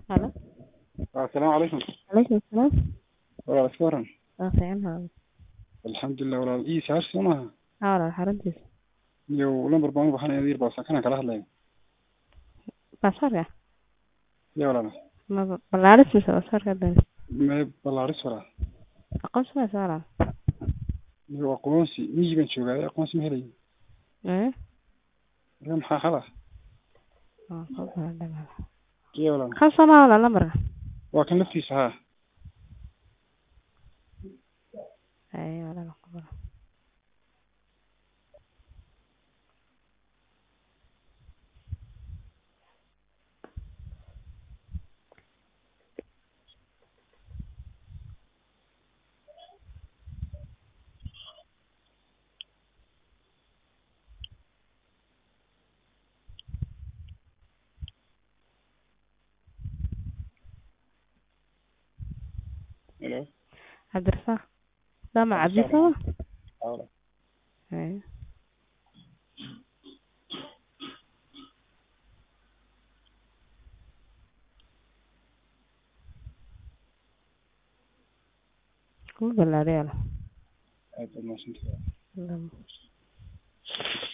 Halo. Assalaamu calaykum Calaykum salaam. walaal iska waran Waa fiican hada. alxamdulilah walaal ii saash soo maaha Haa walaal xaruntiisa. iyo lambar baan u baxanaya yar baa sakanaan kala hadlaya Baasaarka? ya walaal Ma ballaaris mise baasaarka dan? mee ballaaris walaal Aqoonsi ma walaal? iyo aqoonsi miyigan joogaaye aqoonsi ma helayo Eh? marka maxaa xal ah Waa qof walaal dhamaa. ya walaal Kan soo ma walaal lambarka? waa kan laftiisa haa Ay walaal qof. helo Cabdirasaaq. Dama cabdi Cabdirasaaq. soo? haa walaal Ay. Kuma ballaariyo walaal. aad baad mahadsantahay Lama.